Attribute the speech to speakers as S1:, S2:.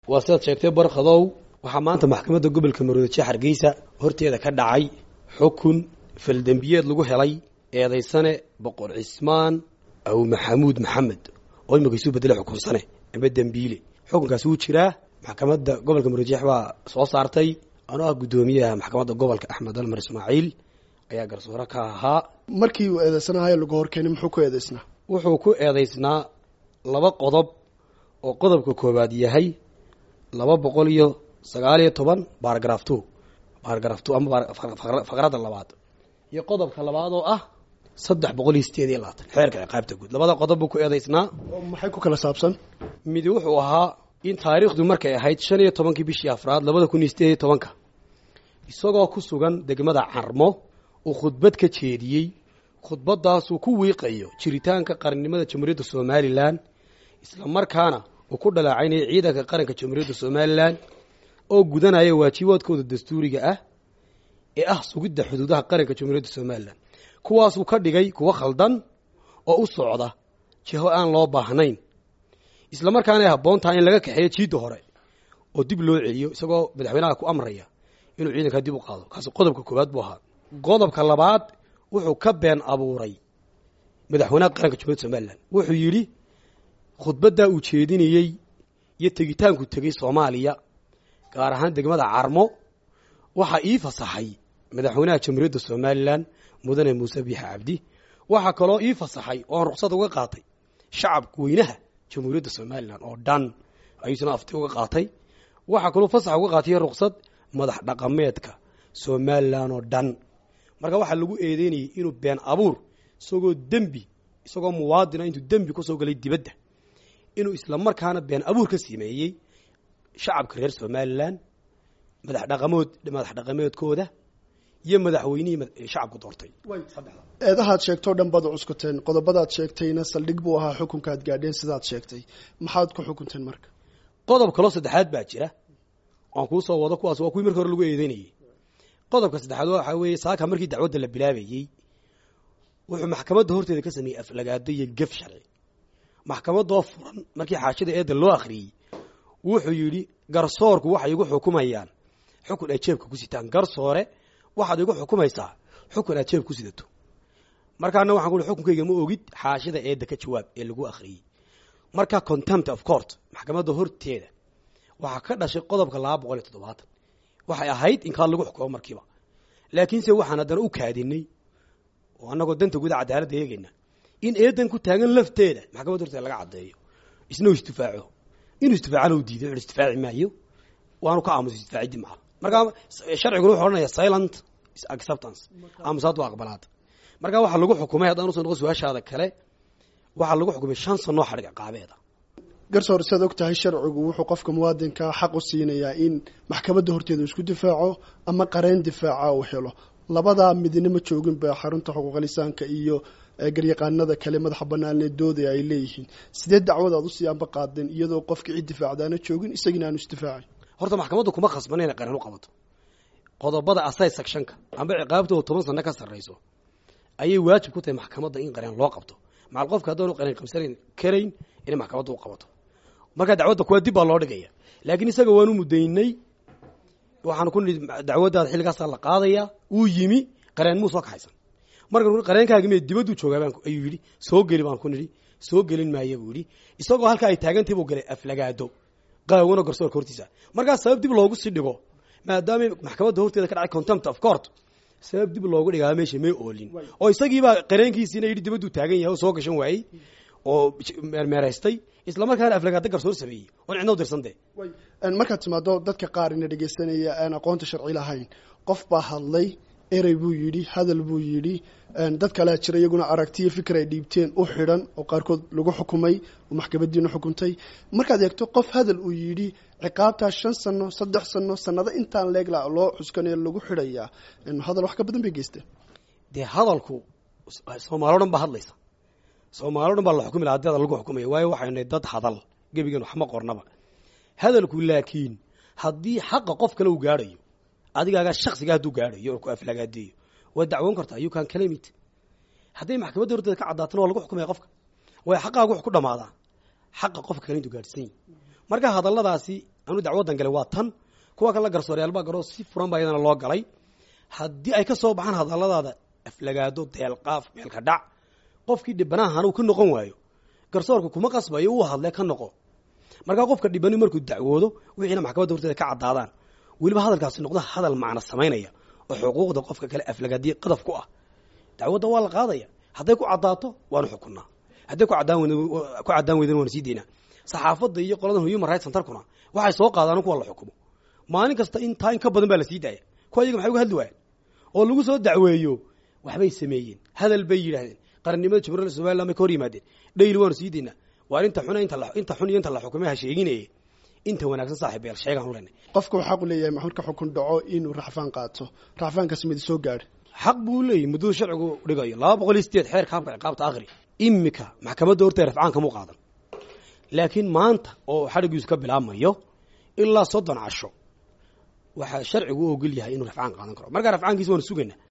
S1: waa sidaad sheegtay barkhadow waxaa maanta maxkamadda gobolka maroodijo hargeysa horteeda ka dhacay xukun faldembiyeed lagu helay eedaysane boqor cismaan aw maxamuud maxamed oo imika isu bedela xukunsane ama dembiile xukunkaasi wuu jiraa maxkamadda gobolka maroodijeex baa soo saartay anoo ah guddoomiyaha maxkamadda gobolka axmed almar ismaaciil ayaa garsoore ka ahaa
S2: markii uu eedeysanahayo lagu horkeenay muxuu ku eedeysnaa
S1: wuxuu ku eedaysnaa laba qodob oo qodobka koowaad yahay laba boqol iyo sagaal iyo toban baaragraf two baaragraf two ama faqradda labaad iyo qodobka labaad oo ah saddex boqol iyo sideed iyo labaatan xeerka ciqaabta guud labada qodob buu ku eedaysnaa
S2: oo maxay ku kala saabsan
S1: midi wuxuu ahaa in taariikhdu markay ahayd shan iyo tobankii bishii afraad labada kun iyo sideed iyo tobanka isagoo ku sugan degmada carmo uu khudbad ka jeediyey khudbadaasuu ku wiiqayo jiritaanka qarannimada jamhuuriyadda somalilan isla markaana uu ku dhaleecaynaya ciidanka qaranka jamhuuriyadda somalilan oo gudanaya waajibaadkooda dastuuriga ah ee ah sugidda xuduudaha qaranka jamhuuriyadda somalilan kuwaasuu ka dhigay kuwo khaldan oo u socda jiho aan loo baahnayn isla markaana ay habboon tahay in laga kaxeeyo jiidda hore oo dib loo celiyo isagoo madaxweynaha ku amraya inuu ciidankaa dib u qaado kaasi qodobka koowaad buu ahaa qodobka labaad wuxuu ka been abuuray madaxweynaha qaranka jamhuiyadda somalilan wuxuu yidhi khudbaddaa uu jeedinayey iyo tegitaanku tegey soomaaliya gaar ahaan degmada carmo waxaa ii fasaxay madaxweynaha jamhuuriyadda somalilan mudane muuse biixa cabdi waxaa kaloo ii fasaxay oon ruksad uga qaatay shacabka weynaha jamhuuriyadda somalilan oo dhan ayuusna afti uga qaatay waxaa kaloo fasax uga qaatay ruksad madax dhaqameedka somalilan oo dhan marka waxaa lagu eedeynayay inuu been abuur isagoo dembi isagoo muwaadina intuu dembi kusoo galay dibadda inuu isla markaana been abuur ka sameeyey shacabka reer somalilan madax dhaqamood madax dhaqameedkooda iyo madaxweynihii shacabku doortay
S2: eedahaad sheegtoo dhan baad cuskuteen qodobadaad sheegtayna saldhig buu ahaa xukunkaad gaadheen sidaad sheegtay maxaad ku xukunteen marka
S1: qodob kaloo saddexaad baa jira aan kuu soo wado kuwaas waa kuwii markii hore lagu eedeynayey qodobka saddexaad waxaa weeye saaka markii dacwadda la bilaabayey wuxuu maxkamadda horteeda ka sameeyey aflagaado iyo gef sharci maxkamadoo furan markii xaashida eedda loo akhriyey wuxuu yidhi garsoorku waxay igu xukumayaan xukun ay jeebka ku sitaan garsoore waxaad igu xukumaysaa xukun aad jeeb ku sidato markaana waxaan ku xukunkayga ma ogid xaashida eedda ka jawaab ee lagu akhriyey marka contempt of court maxkamadda horteeda waxaa ka dhashay qodobka laba boqol iyo toddobaatan waxay ahayd in kaa lagu xukumo markiiba laakiinse waxaan haddana u kaadinay oo annagoo danta guda cadaaladda eegayna in eedan ku taagan lafteeda maxkamadda horteeda laga caddeeyo isna u istifaaco inuu istifaacana u diiday istifaaci maayo waanu ka aamusa istifaaciddi maha markaa sharciguna wuxuu odhanaya silent acceptance aamusaad waa aqbalaad markaa waxaa lagu xukumay haddaan uso noqon su-aashaada kale waxaa lagu xukumay shan sanoo xadhig ciqaabeeda
S2: garsoor siaad og tahay sharcigu wuxuu qofka muwaadinka xaq u siinayaa in maxkamadda horteeda isku difaaco ama qareen difaaca uu helo labadaa midna ma joogin ba xarunta xuquuqlisaanka iyo garyaqaanada kale madaxa banaanee dooda ay leeyihiin sidee dacwad aad usii anba qaadeen iyadoo qofka cid difaacdaana joogin isagina aanu isdifaacin
S1: horta maxkamaddu kuma khasbana inay qareen u qabato qodobada asay sectionka amba ciqaabtooda toban sano ka sarrayso ayay waajib ku tahay maxkamadda in qareen loo qabto macal qofka haddaanu qareen qabsanayn karayn inay maxkamadda u qabato markaa dacwadda kuwa dib baa loo dhigaya laakiin isaga waanu mudaynay waxaanu ku nihi dacwaddaada xilligaasaa la qaadaya wuu yimi qareen muu soo kaxaysan marka qareenkaagi me dibadduu joogaa baan ayuu yidhi soo geli baan ku nidhi soo gelin maaya buu yidhi isagoo halkaa ay taagantahi buu galay aflagaado qaawano garsoorka hortiisa markaa sabab dib loogu sii dhigo maadaama maxkamadda horteeda ka dhacay contempt of court sabab dib loogu dhigaa meesha may oolin oo isagiibaa qareenkiisiina yidhi dibadduu taagan yahay oo soo gashan waayey oo meermeeraystay isla markaana aflagaado garsoor sameeyey oon cidna u dirsan dee
S2: markaad timaado dadka qaar ina dhegeysanaya aan aqoonta sharci lahayn qof baa hadlay erey buu yidhi hadal buu yidhi dad kalea jira iyaguna aragtiyo fikir ay dhiibteen u xidhan oo qaarkood lagu xukumay oo maxkamadiina xukuntay markaad eegto qof hadal uu yidhi ciqaabtaa shan sano saddex sano sanado intaan leegla loo xuskanayo lagu xidhayaa hadal wax ka badan bay geysteen
S1: dee hadalku soomaali o dhan baa hadlaysa soomaali o dhan baa la xukumi laha hadii hadal lagu xukumaya waayo waxaynu nahay dad hadal gebigan waxma qornaba hadalku laakiin haddii xaqa qof kale uu gaadhayo adigaagaa shaksiga hadduu gaadhayo oo ku aflagaadeeyo waa dacwoon kartaa you can claim it hadday maxkamadda horteeda ka caddaatana waa lagu xukumaya qofka way xaqaagu wax ku dhamaadaa xaqa qofka kale intuu gaadhsan yahi marka hadalladaasi anuu dacwaddan galay waa tan kuwa kale garsooreyaal baa garoo si furan baa iyadana loo galay haddii ay ka soo baxaan hadalladaada aflagaado deelqaaf meelka dhac qofkii dhibanahan uu ka noqon waayo garsoorka kuma qasbayo uu hadlee ka noqo markaa qofka dhibani markuu dacwoodo wixiina maxkamadda horteeda ka caddaadaan weliba hadalkaasi noqdo hadal macno samaynaya oo xuquuqda qofka kale aflagaadiye qadaf ku ah dacwadda waa la qaadaya hadday ku caddaato waanu xukunnaa hadday ku caddaan weyd ku caddaan weydana waanu sii daynaa saxaafadda iyo qoladan human rights centerkuna waxay soo qaadaan kuwa la xukumo maalin kasta intaa in ka badan baa la sii daaya kuwa iyaga maxay uga hadli waayeen oo lagu soo dacweeyo waxbay sameeyeen hadal bay yidhaahdeen qarannimada jamhuuriyadda somaliland bay ka hor yimaadeen dhayli waanu sii daynaa waar inta xun inta inta xun iyo inta la xukumay ha sheeginaye inta wanaagsan saaxiib yeel sheegaan u leenay
S2: qofka waxaa u leeyahay maxmuudka xukun dhaco inuu racfaan qaato racfaankaasi midi soo gaadha
S1: xaq buu leeyahy muddada sharcigu dhigayo laba boqol iyo sideed xeerka habka ciqaabta akhri imika maxkamadda horteeda rafcaan kamuu qaadan laakiin maanta oo xadhigiisu ka bilaabmayo ilaa soddon casho waxaa sharcigu u ogol yahay inuu rafcaan qaadan karo markaa rafcaankiisa waanu sugaynaa